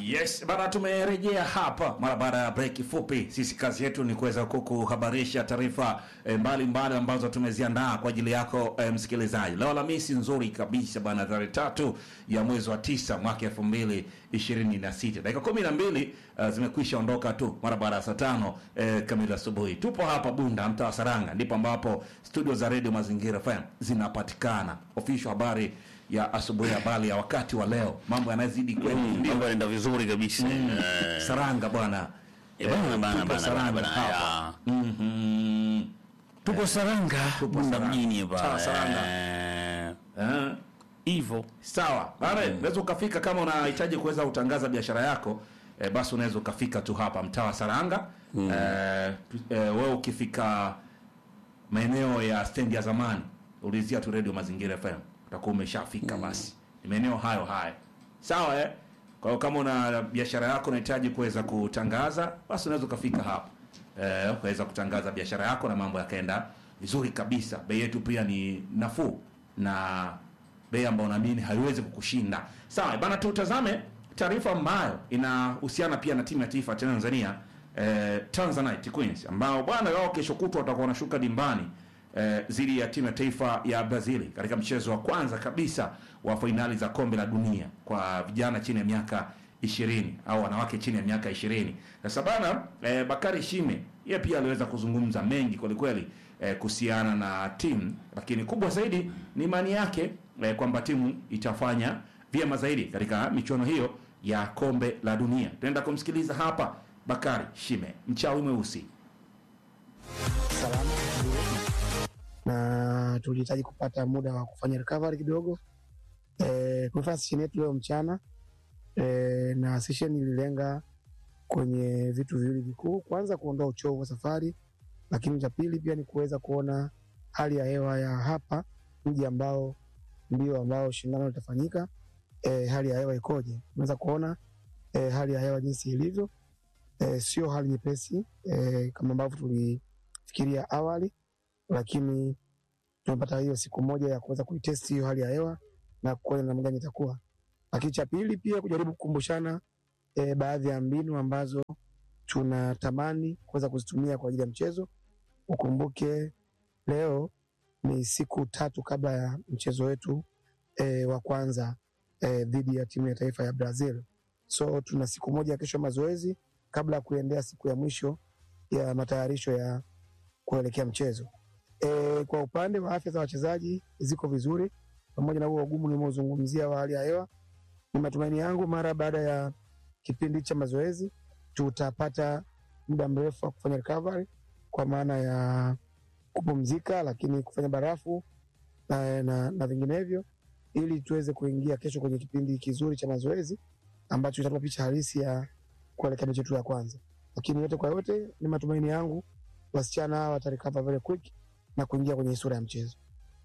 Yes, bana tumerejea hapa mara baada ya break fupi. Sisi kazi yetu ni kuweza kukuhabarisha taarifa eh, mbalimbali ambazo tumeziandaa kwa ajili yako eh, msikilizaji. Leo Alhamisi nzuri kabisa bana, tarehe tatu ya mwezi wa tisa mwaka elfu mbili ishirini na sita dakika kumi na mbili uh, zimekwisha ondoka tu mara baada ya saa tano eh, kamili asubuhi. Tupo hapa Bunda, mtaa wa Saranga, ndipo ambapo studio za Radio Mazingira FM zinapatikana. Official habari ya asubuhi, habari ya wakati wa leo, mambo yanazidi kwenda Mm, ndio mambo yanaenda vizuri kabisa. Eh, Saranga bwana. eh, bana, Eh, bana, tupo bana, Saranga bana, hapa. ya. Mhm. Tupo Saranga, Tupo Bunda Saranga. mjini hapa. Sawa, Saranga. Eh, Eh, Hivyo. Sawa. Bana, unaweza ukafika kama unahitaji kuweza kutangaza biashara yako eh, basi unaweza ukafika tu hapa mtaa wa Saranga. Eh, tu- eh, wewe ukifika maeneo ya stendi ya zamani ulizia tu Radio Mazingira FM utakuwa umeshafika basi. Ni maeneo hayo haya. Sawa eh? Kwa hiyo kama una biashara yako unahitaji kuweza kutangaza basi unaweza ukafika hapa. Eh, ukaweza kutangaza biashara yako na mambo yakaenda vizuri kabisa. Bei yetu pia ni nafuu na bei ambayo naamini haiwezi kukushinda. Sawa, bana tutazame taarifa ambayo inahusiana pia na timu ya taifa ya Tanzania eh, Tanzanite Queens ambao bwana wao kesho kutwa watakuwa wanashuka dimbani eh, dhidi ya timu ya taifa ya Brazil katika mchezo wa kwanza kabisa wa fainali za kombe la dunia kwa vijana chini ya miaka ishirini au wanawake chini ya miaka ishirini. Sasa bana eh, Bakari Shime yeye pia aliweza kuzungumza mengi kwelikweli eh, kuhusiana na timu, lakini kubwa zaidi ni imani yake eh, kwamba timu itafanya vyema zaidi katika michuano hiyo ya kombe la dunia. Tunaenda kumsikiliza hapa Bakari Shime, mchawi mweusi. salama ndio. na tulihitaji kupata muda wa kufanya recovery kidogo. E, tumefanya session yetu leo mchana e, na session ililenga kwenye vitu viwili vikuu. Kwanza kuondoa uchovu wa safari, lakini cha pili pia ni kuweza kuona hali ya hewa ya hapa mji ambao ndio ambao shindano litafanyika. E, hali ya hewa ikoje? Unaweza kuona e, hali ya hewa jinsi ilivyo. E, sio hali nyepesi e, kama ambavyo tulifikiria awali, lakini tumepata hiyo siku moja ya kuweza kuitesti hiyo hali ya hewa na kuona namna gani itakuwa. Lakini cha pili pia kujaribu kukumbushana e, baadhi ya mbinu ambazo tunatamani kuweza kuzitumia kwa ajili ya mchezo. Ukumbuke leo ni siku tatu kabla ya mchezo wetu e, wa kwanza e, dhidi ya timu ya taifa ya Brazil. So tuna siku moja ya kesho mazoezi kabla ya kuendea siku ya mwisho ya matayarisho ya kuelekea mchezo. E, kwa upande wa afya za wachezaji ziko vizuri, pamoja na huo ugumu nimeozungumzia wa hali ya hewa. Ni matumaini yangu mara baada ya kipindi cha mazoezi tutapata muda mrefu wa kufanya recovery, kwa maana ya kupumzika, lakini kufanya barafu na, na, na vinginevyo, ili tuweze kuingia kesho kwenye kipindi kizuri cha mazoezi ambacho itatupa picha halisi ya kuelekea mechi yetu ya kwanza. Lakini yote kwa yote, ni matumaini yangu wasichana hawa watarecover very quick na kuingia kwenye sura ya mchezo.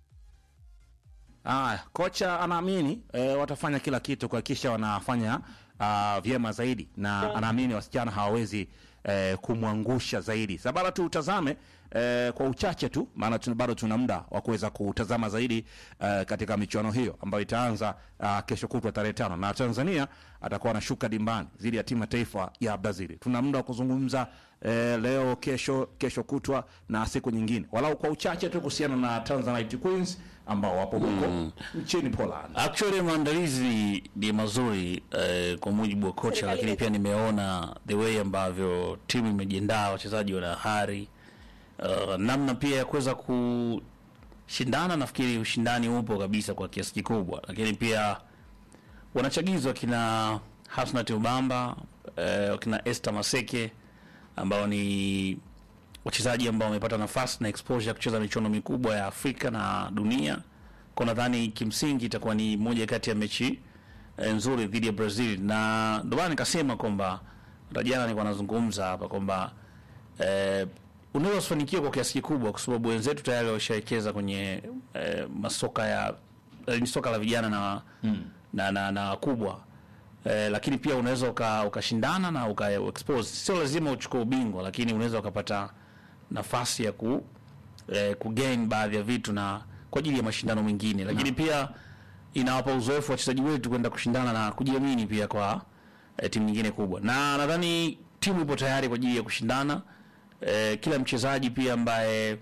Aya, kocha anaamini e, watafanya kila kitu kuhakikisha wanafanya uh, vyema zaidi na anaamini wasichana hawawezi e, kumwangusha zaidi. Sasa bado tutazame e, kwa uchache tu, maana tuna- bado tuna muda wa kuweza kutazama zaidi e, katika michuano hiyo ambayo itaanza uh, kesho kutwa tarehe tano na Tanzania atakuwa anashuka dimbani dhidi ya timu ya taifa ya Brazil. Tuna muda wa kuzungumza e, leo, kesho, kesho kutwa na siku nyingine, walau kwa uchache tu kuhusiana na Tanzanite Queens ambao wapo huko nchini Poland. Actually maandalizi ni mazuri eh, kwa mujibu wa kocha, lakini pia nimeona the way ambavyo timu imejiandaa, wachezaji wana hari uh, namna pia ya kuweza kushindana. Nafikiri ushindani upo kabisa kwa kiasi kikubwa, lakini pia wanachagizwa kina Hasnat Ubamba eh, kina Esther Maseke ambao ni wachezaji ambao wamepata nafasi na exposure ya kucheza michuano mikubwa ya Afrika na dunia. Kwa nadhani kimsingi itakuwa ni moja kati ya mechi eh, nzuri dhidi ya Brazil, na ndio maana nikasema kwamba hata jana nilikuwa nazungumza hapa kwamba eh, unaweza usifanikiwe kwa kiasi kikubwa, kwa sababu wenzetu tayari washawekeza kwenye eh, masoka ya eh, ni soka la vijana na na na, na wakubwa eh, lakini pia unaweza uka- ukashindana na uka expose. Sio lazima uchukue ubingwa, lakini unaweza ukapata nafasi ya ku eh, kugain baadhi ya vitu na kwa ajili ya mashindano mengine, lakini pia inawapa uzoefu wachezaji wetu kwenda kushindana na kujiamini pia kwa eh, timu nyingine kubwa, na nadhani timu ipo tayari kwa ajili ya kushindana. Eh, kila mchezaji pia ambaye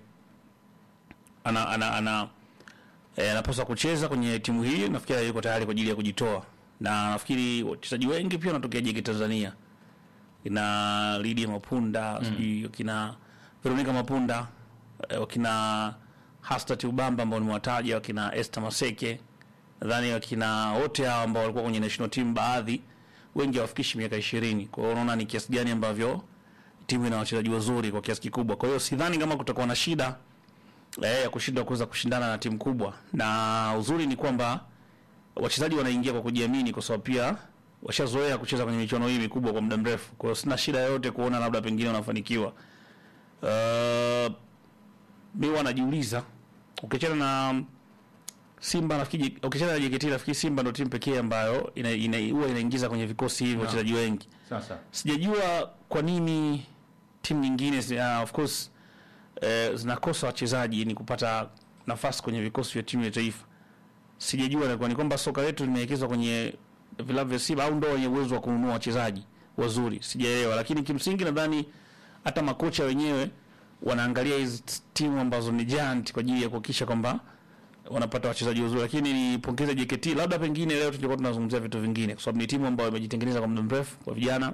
ana ana, ana eh, anapaswa kucheza kwenye timu hii, nafikiri yuko tayari kwa ajili ya kujitoa, na nafikiri wachezaji wengi pia wanatokea JK Tanzania, kina Lydia Mapunda sijui kina Veronica Mapunda eh, wakina Hastat Ubamba ambao nimewataja, wakina Esther Maseke, nadhani wakina wote hao ambao walikuwa kwenye national team, baadhi wengi hawafikishi miaka ishirini. Kwa hiyo unaona ni kiasi gani ambavyo timu ina wachezaji wazuri kwa kiasi kikubwa. Kwa hiyo sidhani kama kutakuwa na shida eh, ya kushindwa kuweza kushindana na timu kubwa, na uzuri ni kwamba wachezaji wanaingia kwa kujiamini, kwa sababu pia washazoea kucheza kwenye michuano hii mikubwa kwa muda mrefu. Kwa hiyo sina shida yoyote kuona labda pengine wanafanikiwa. Uh, mi wanajiuliza ukiachana na Simba nafikiri, ukiachana na JKT nafikiri Simba ndio timu pekee ambayo ina, ina, huwa inaingiza kwenye vikosi hivi wachezaji wengi. Sasa Sijajua kwa nini timu nyingine zi- uh, of course eh, zinakosa wachezaji ni kupata nafasi kwenye vikosi vya timu ya taifa. Sijajua ni kwa- ni kwamba soka letu limewekezwa kwenye vilabu vya Simba au ndio wenye uwezo wa kununua wachezaji wazuri, sijaelewa. Lakini kimsingi nadhani hata makocha wenyewe wanaangalia hizi t- timu ambazo ni giant kwa ajili ya kuhakikisha kwamba wanapata wachezaji wazuri, lakini nipongeze JKT. Labda pengine leo tungekuwa tunazungumzia vitu vingine, kwa sababu ni timu ambayo imejitengeneza kwa muda mrefu kwa vijana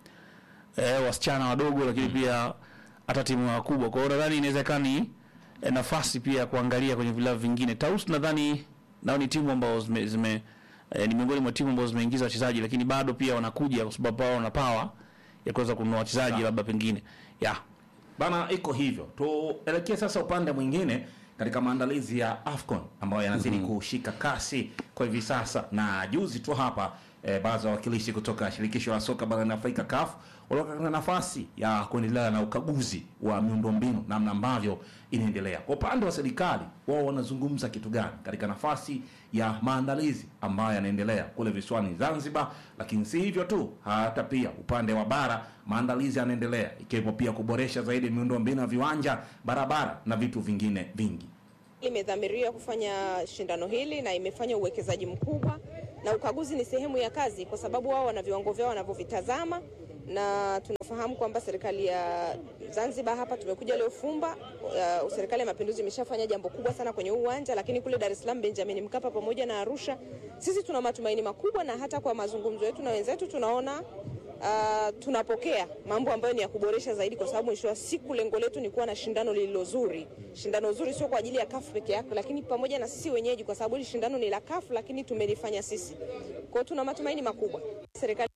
eh, wasichana wadogo, lakini pia hata timu wakubwa. Kwa hiyo nadhani inawezekana ni eh, nafasi pia ya kuangalia kwenye vilabu vingine. Taus nadhani nao ni timu ambao zime, zime eh, ni miongoni mwa timu ambazo zimeingiza wachezaji, lakini bado pia wanakuja kwa sababu wao wana power ya kuweza kununua wachezaji labda pengine yeah. bana, iko hivyo. Tuelekee sasa upande mwingine katika maandalizi ya AFCON ambayo yanazidi kushika kasi kwa hivi sasa, na juzi tu hapa eh, baadhi ya wawakilishi kutoka shirikisho la soka barani Afrika CAF walikuwa na nafasi ya kuendelea na ukaguzi wa miundombinu namna ambavyo inaendelea. Kwa upande wa serikali, wao wanazungumza kitu gani katika nafasi ya maandalizi ambayo yanaendelea kule visiwani Zanzibar? Lakini si hivyo tu, hata pia upande wa bara maandalizi yanaendelea, ikiwepo pia kuboresha zaidi miundombinu ya viwanja, barabara na vitu vingine vingi. imedhamiria kufanya shindano hili na imefanya uwekezaji mkubwa, na ukaguzi ni sehemu ya kazi, kwa sababu wao wana viwango vyao wanavyovitazama, na tunafahamu kwamba serikali ya Zanzibar hapa tumekuja leo Fumba. Uh, serikali ya Mapinduzi imeshafanya jambo kubwa sana kwenye huu uwanja, lakini kule Dar es Salaam Benjamin Mkapa pamoja na Arusha, sisi tuna matumaini makubwa, na hata kwa mazungumzo yetu na wenzetu tunaona Uh, tunapokea mambo ambayo ni ya kuboresha zaidi, kwa sababu mwisho wa siku lengo letu ni kuwa na shindano lililo zuri. Shindano zuri sio kwa ajili ya kafu peke yake, lakini pamoja na sisi wenyeji, kwa sababu hili shindano ni la kafu, lakini tumelifanya sisi. Kwa hiyo tuna matumaini makubwa serikali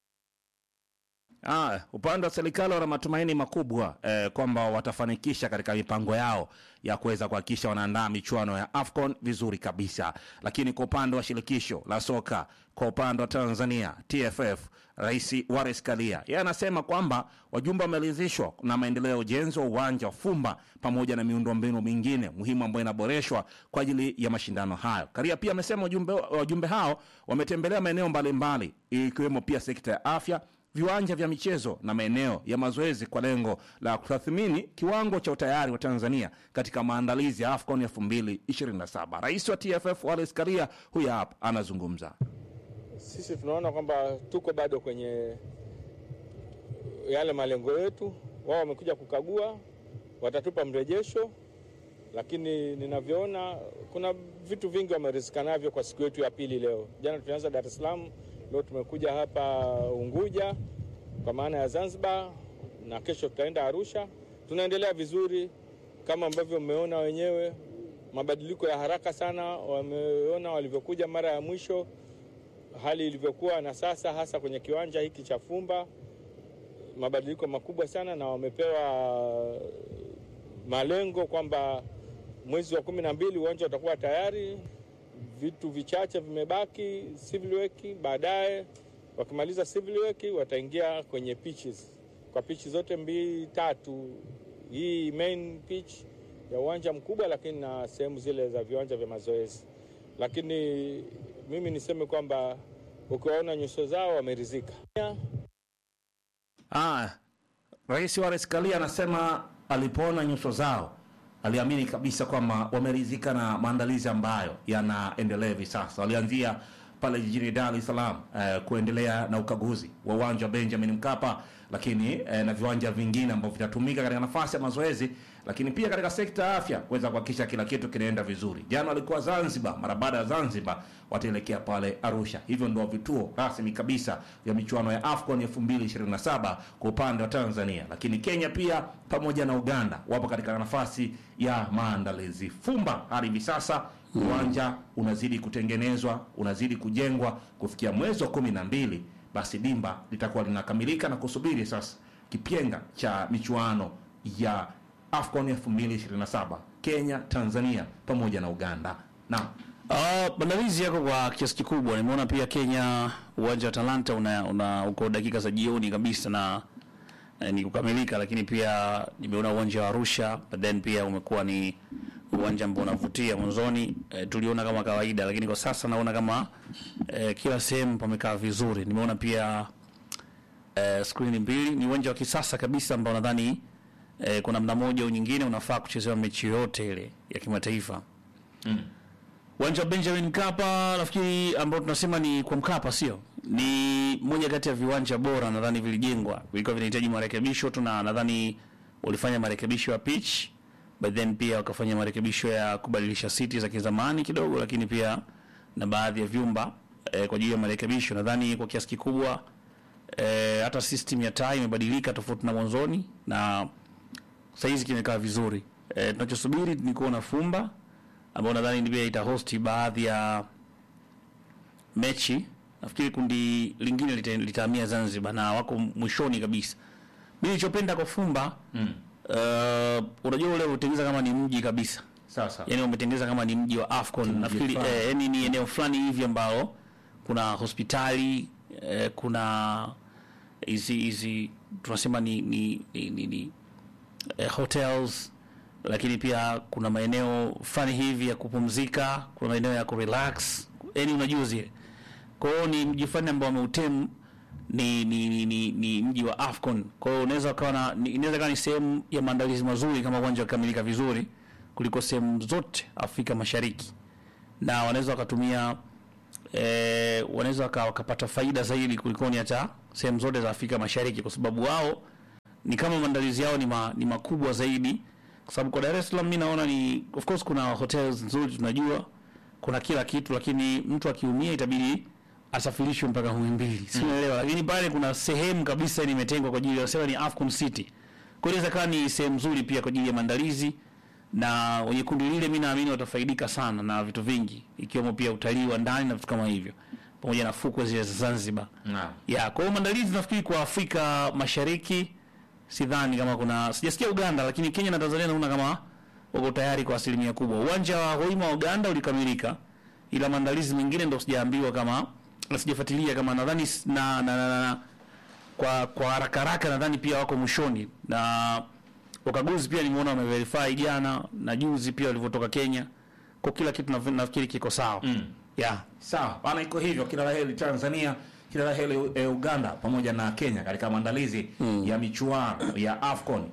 Ah, upande wa serikali wana matumaini makubwa eh, kwamba watafanikisha katika mipango yao ya kuweza kuhakikisha wanaandaa michuano ya AFCON vizuri kabisa. Lakini kwa upande wa shirikisho la soka kwa upande wa Tanzania TFF, Rais Wallace Karia yeye anasema kwamba wajumbe wameridhishwa na maendeleo ya ujenzi wa uwanja wa Fumba pamoja na miundombinu mingine muhimu ambayo inaboreshwa kwa ajili ya mashindano hayo. Karia pia amesema wajumbe, wajumbe hao wametembelea maeneo mbalimbali ikiwemo pia sekta ya afya viwanja vya michezo na maeneo ya mazoezi kwa lengo la kutathmini kiwango cha utayari wa Tanzania katika maandalizi ya AFCON 2027. Rais wa TFF Wallace Karia huyu hapa anazungumza. Sisi tunaona kwamba tuko bado kwenye yale malengo yetu. Wao wamekuja kukagua, watatupa mrejesho, lakini ninavyoona kuna vitu vingi wamerizika navyo kwa siku yetu ya pili leo. Jana tulianza Dar es Salaam, leo tumekuja hapa Unguja kwa maana ya Zanzibar, na kesho tutaenda Arusha. Tunaendelea vizuri kama ambavyo mmeona wenyewe, mabadiliko ya haraka sana. Wameona walivyokuja mara ya mwisho hali ilivyokuwa na sasa, hasa kwenye kiwanja hiki cha Fumba, mabadiliko makubwa sana, na wamepewa malengo kwamba mwezi wa kumi na mbili uwanja utakuwa tayari. Vitu vichache vimebaki civil work. Baadaye wakimaliza civil work, wataingia kwenye pitches, kwa pitch zote mbili tatu, hii main pitch ya uwanja mkubwa, lakini na sehemu zile za viwanja vya mazoezi. Lakini mimi niseme kwamba ukiwaona nyuso zao wameridhika. Ah, Rais Wallace Karia anasema alipoona nyuso zao aliamini kabisa kwamba wameridhika na maandalizi ambayo yanaendelea hivi sasa. Walianzia pale jijini Dar es Salaam eh, kuendelea na ukaguzi wa uwanja wa Benjamin Mkapa, lakini eh, na viwanja vingine ambavyo vitatumika katika nafasi ya mazoezi, lakini pia katika sekta ya afya kuweza kuhakikisha kila kitu kinaenda vizuri. Jana walikuwa Zanzibar, mara baada ya Zanzibar wataelekea pale Arusha. Hivyo ndio vituo rasmi kabisa vya michuano ya AFCON 2027 kwa upande wa Tanzania, lakini Kenya pia pamoja na Uganda wapo katika nafasi ya maandalizi. Fumba hadi hivi sasa uwanja unazidi kutengenezwa, unazidi kujengwa. Kufikia mwezi wa kumi na mbili, basi dimba litakuwa linakamilika na kusubiri sasa kipyenga cha michuano ya AFCON 2027 Kenya, Tanzania pamoja na Uganda. Naam. Uh, maandalizi yako kwa kiasi kikubwa. Nimeona pia Kenya uwanja wa Talanta una, una uko dakika za jioni kabisa na eh, ni kukamilika, lakini pia nimeona uwanja wa Arusha, but then pia umekuwa ni uwanja ambao unavutia. Mwanzoni eh, tuliona kama kawaida, lakini kwa sasa naona kama eh, kila sehemu pamekaa vizuri. Nimeona pia eh, skrini mbili, ni uwanja wa kisasa kabisa ambao nadhani eh, kuna namna moja au nyingine unafaa kuchezewa mechi yoyote ile ya kimataifa uwanja wa Benjamin Mkapa nafikiri ambao tunasema ni kwa Mkapa, sio ni moja kati ya viwanja bora nadhani vilijengwa, vilikuwa vinahitaji marekebisho tu, na nadhani walifanya marekebisho ya pitch, but then pia wakafanya marekebisho ya kubadilisha siti za kizamani kidogo, lakini pia na baadhi ya vyumba eh, kwa ajili ya marekebisho. Nadhani kwa kiasi kikubwa eh, hata system ya taa imebadilika tofauti na mwanzoni na saizi kimekaa vizuri. Eh, tunachosubiri ni kuona Fumba ambao nadhani pia itahosti baadhi ya mechi. Nafikiri kundi lingine lita- litahamia Zanzibar na wako mwishoni kabisa. Mimi nilichopenda kwa Fumba mm. uh, unajua ule utengeneza kama ni mji kabisa, Sasa yani umetengeneza kama ni mji wa Afcon. Nafikiri fulani. eh, yani ni eneo fulani hivi ambao kuna hospitali eh, kuna hizi hizi tunasema ni ni, ni, ni, ni eh, hotels lakini pia kuna maeneo fulani hivi ya kupumzika, kuna maeneo ya kurelax, yani unajua zile. Kwa hiyo ni mji fulani ambao wameutem ni ni, ni, ni, ni mji wa Afcon. Kwa hiyo unaweza ukawa na ni- inaweza kawa ni sehemu ya maandalizi mazuri kama uwanja ukikamilika vizuri kuliko sehemu zote Afrika Mashariki, na wanaweza wakatumia eh, wanaweza waka- wakapata faida zaidi kulikoni hata sehemu zote za Afrika Mashariki kwa sababu wao ni kama maandalizi yao ni, ma, ni makubwa zaidi, kwa sababu kwa Dar es Salaam mimi naona ni of course kuna hotels nzuri tunajua, kuna kila kitu, lakini mtu akiumia itabidi asafirishwe mpaka Muhimbili, si unaelewa? Lakini pale kuna sehemu kabisa ni imetengwa kwa ajili ya wasema ni Afcon City, kwa hiyo inaweza kuwa ni sehemu nzuri pia kwa ajili ya maandalizi, na wenye kundi lile mimi naamini watafaidika sana na vitu vingi, ikiwemo pia utalii wa ndani na vitu kama hivyo, pamoja na fukwe zile za Zanzibar. naam. Ya, kwa hiyo maandalizi nafikiri kwa Afrika Mashariki sidhani kama kuna sijasikia Uganda, lakini Kenya na Tanzania naona kama wako tayari kwa asilimia kubwa. Uwanja wa Hoima wa Uganda ulikamilika, ila maandalizi mengine ndo sijaambiwa kama na sijafuatilia kama nadhani s- na, na, na, na, na kwa kwa haraka haraka nadhani pia wako mwishoni, na wakaguzi pia nimeona wameverify jana na juzi pia walivyotoka Kenya, kwa kila kitu nafi- nafikiri kiko sawa mm. yeah. Sawa bana, iko hivyo. Kila la heri Tanzania, kila la heri e, Uganda pamoja na Kenya katika maandalizi ya michuano ya AFCON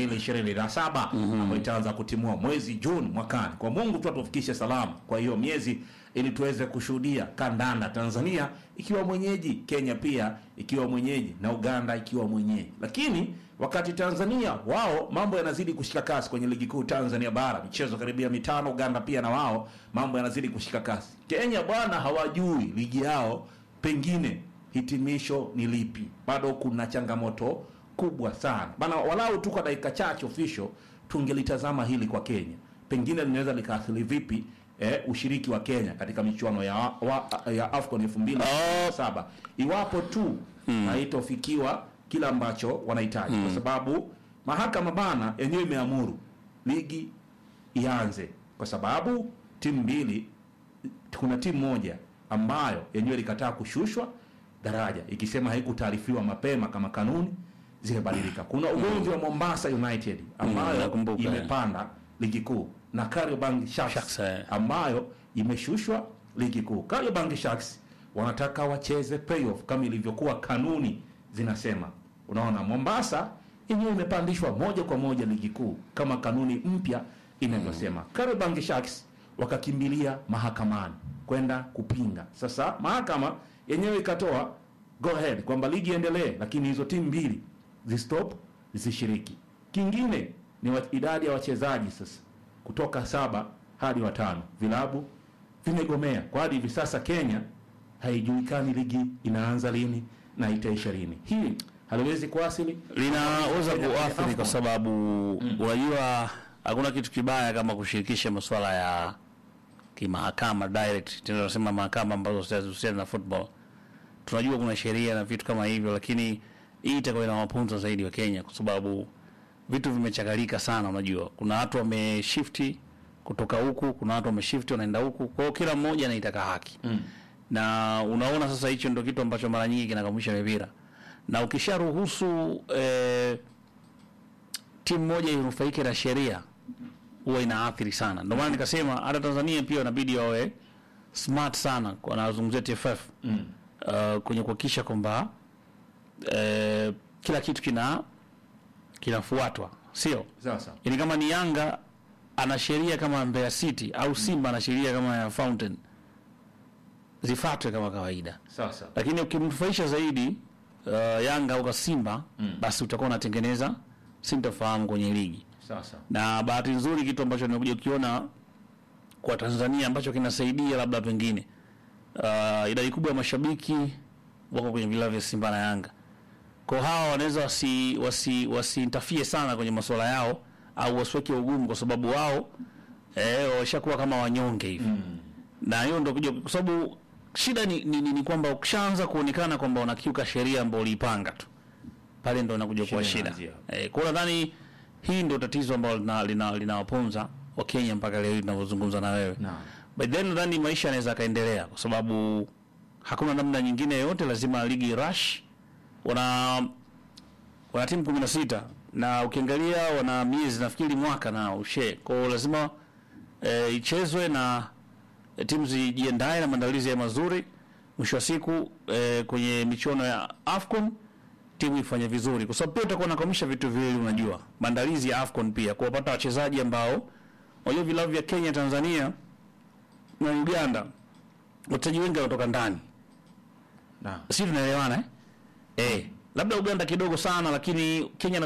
2027 ambayo itaanza kutimua mwezi Juni mwakani. Kwa Mungu tu atufikishe salama kwa hiyo miezi, ili tuweze kushuhudia kandanda, Tanzania ikiwa mwenyeji, Kenya pia ikiwa mwenyeji na Uganda ikiwa mwenyeji. Lakini wakati Tanzania wao mambo yanazidi kushika kasi kwenye ligi kuu Tanzania bara, michezo karibia mitano. Uganda pia na wao mambo yanazidi kushika kasi. Kenya bwana, hawajui ligi yao pengine hitimisho ni lipi. Bado kuna changamoto kubwa sana bana, walau tu kwa dakika chache official tungelitazama hili kwa Kenya, pengine linaweza likaathiri vipi eh, ushiriki wa Kenya katika michuano ya, wa, ya AFCON 2027 iwapo tu haitofikiwa kila ambacho wanahitaji, kwa sababu mahakama bana yenyewe imeamuru ligi ianze, kwa sababu timu mbili kuna timu moja ambayo yenyewe ilikataa kushushwa daraja ikisema haikutaarifiwa mapema kama kanuni zimebadilika. Kuna ugomvi wa Mombasa United ambayo nakumbuka. imepanda ligi kuu na Kariobangi Sharks Sharks, eh. ambayo imeshushwa ligi kuu. Kariobangi Sharks wanataka wacheze playoff kama ilivyokuwa kanuni zinasema. Unaona, Mombasa yenyewe imepandishwa moja kwa moja ligi kuu kama kanuni mpya inavyosema. Kariobangi Sharks wakakimbilia mahakamani kwenda kupinga. Sasa mahakama yenyewe ikatoa go ahead kwamba ligi iendelee, lakini hizo timu mbili zistop zisishiriki. Kingine ni wa, idadi ya wachezaji sasa kutoka saba hadi watano. Vilabu vimegomea kwa hadi hivi sasa. Kenya haijulikani ligi inaanza lini na itaisha lini. Hili haliwezi kuasili linaweza Kenya kwenye kuathiri AFCON. kwa sababu unajua hakuna kitu kibaya kama kushirikisha masuala ya kimahakama direct, tena tunasema mahakama ambazo zinahusiana na football. Tunajua kuna sheria na vitu kama hivyo, lakini hii itakuwa inawapunza zaidi wa Kenya kwa sababu vitu vimechakalika sana. Unajua kuna watu wameshifti kutoka huku, kuna watu wameshifti wanaenda huku, kwa hiyo kila mmoja anaitaka haki mm. na unaona sasa, hicho ndio kitu ambacho mara nyingi kinakamisha mipira, na ukisharuhusu eh, timu moja inufaike na sheria huwa inaathiri sana. Ndio maana nikasema hata Tanzania pia inabidi wawe smart sana, kwa nazungumzia TFF mm. uh, kwenye kuhakikisha kwamba eh, kila kitu kina kinafuatwa, sio Sasa yani kama ni Yanga ana sheria kama Mbeya City au Simba ana sheria kama ya Fountain zifuatwe kama kawaida, sasa lakini ukimnufaisha zaidi uh, Yanga au Simba mm. basi utakuwa unatengeneza sintofahamu kwenye ligi sasa na bahati nzuri kitu ambacho nimekuja kukiona kwa Tanzania ambacho kinasaidia labda pengine uh, idadi kubwa ya mashabiki wako kwenye vilabu vya Simba na Yanga. Kwa hawa wanaweza wasi wasi wasiintafie sana kwenye masuala yao au wasiweke ugumu kwa sababu wao eh, washakuwa kama wanyonge hivi mm. na hiyo ndio kuja kwa sababu shida ni, ni, ni, ni kwamba ukishaanza kuonekana kwamba unakiuka sheria ambayo uliipanga tu pale ndo inakuja kuwa Shida shida. inaanzia. Eh, kwa hiyo nadhani hii ndio tatizo ambalo lina- lina- linawaponza Wakenya mpaka leo hii tunavyozungumza na wewe. Naam. But then nadhani maisha yanaweza kaendelea kwa sababu hakuna namna nyingine yoyote, lazima ligi rush. Wana wana timu 16 na ukiangalia wana miezi nafikiri mwaka na ushe. Kwa hiyo lazima eh, ichezwe na eh, timu zijiandae na maandalizi ya mazuri. Mwisho wa siku eh, kwenye michuano ya AFCON timu ifanye vizuri, kwa sababu pia utakuwa unakwamisha vitu viwili. Unajua, maandalizi ya AFCON pia kuwapata wachezaji ambao, unajua vilabu vya Kenya, Tanzania na Uganda, wachezaji wengi wanatoka ndani, naam si tunaelewana eh? Eh, labda Uganda kidogo sana, lakini Kenya na